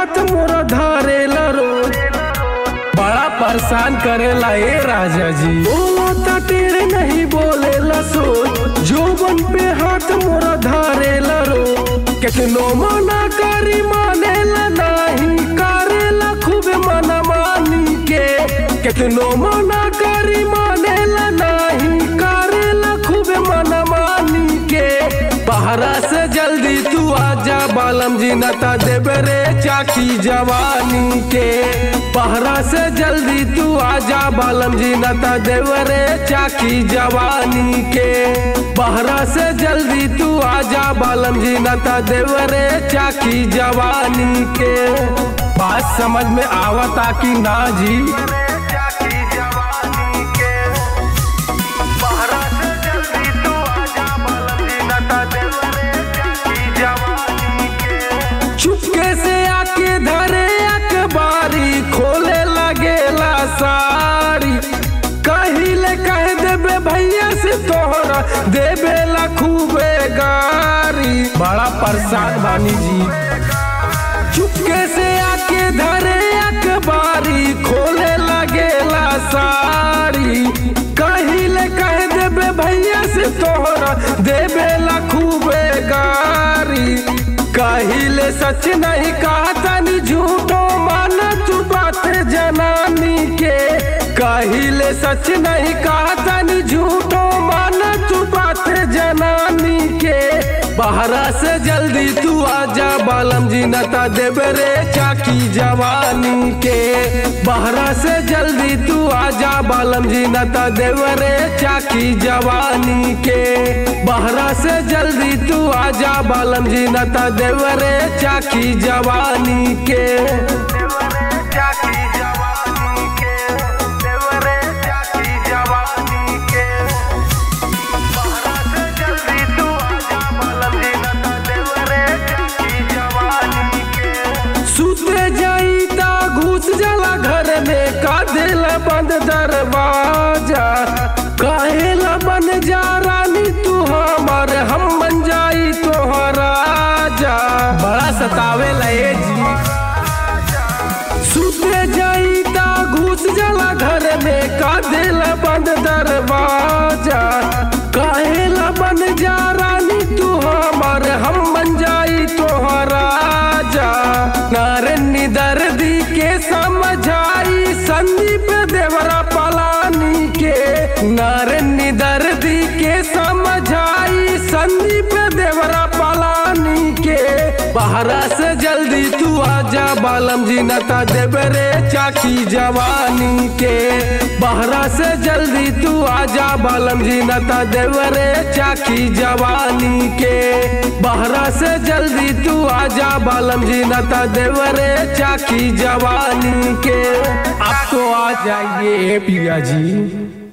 हाथ मोरा धारेला रोज बड़ा परेशान करेला ए राजा जी बोलता टेढ़े नहीं बोलेला सोच जोबन पे हाथ मोरा धारेला रोज कितनो मना करी मानेला नहीं करेला खूब मना मानी के कितनो मना करी मानेला नहीं करेला खूब मना मानी के बहरा से जल्दी तू आजा बालम जी नता देबे रे चाकी जवानी के बहरा से जल्दी तू आजा बालम जी नता देबे रे चाकी जवानी के बहरा से जल्दी तू आजा बालम जी नता देबे रे चाकी जवानी के बात समझ में आवता कि ना जी चाकी जवानी के बहरा से जल्दी तू आजा बालम जी नता देवरे चाकी जवानी के चुपके से आके धरे अखबारी खोले लगेला सारी कहिले कह देबे भैया से तोहरा देबे ला खूबे गारी बड़ा परेशान बानी जी चुपके से आके धरे अखबारी खोले लगेला सारी कहिले कह देबे भैया से तोहरा देबे ला खूबे गारी कहिले सच नहीं कहता नी झूठो मान तू बात जनानी के कहिले सच नहीं कहता नी झूठो मान तू बात जनानी के बहरा से जल्दी तू आजा बालम जी नता देबे रे चाकी जवानी के बहरा से जल्दी तू आजा बालम जी नता देबे रे चाकी जवानी के बहरा से जल्दी तू आजा बालम जी नता देबे रे चाकी जवानी के देवरे चाकी जवानी के देवरे चाकी जवानी के बहरा से जल्दी तू आजा बालम जी नता देवरे चाकी जवानी के सुते जाई ता घुस जाला घर में का दिल बंद दरवाजा काहेला बन जा रानी तू हमर हम बन जाई तोहरा राजा बड़ा सतावे लए जी सुते जाई ता घुस जाला घर में का दिल बंद दरवाजा काहेला बन जा रानी तू हमर हम बन जाई तोहरा राजा नारनी दर्दी के समझाई संदीप देवरा पलानी के नारनी दर्दी के समझाई संदीप देवरा पलानी के बहरा से जल्दी तू आजा बालम जी नता देबे रे चाकी जवानी के बहरा से जल्दी तू आजा बालम जी नता देबे रे चाकी जवानी के बहरा से जल्दी तू आजा बालम जी नता देबे रे चाकी जवानी के अब तो आ जाइए पिया जी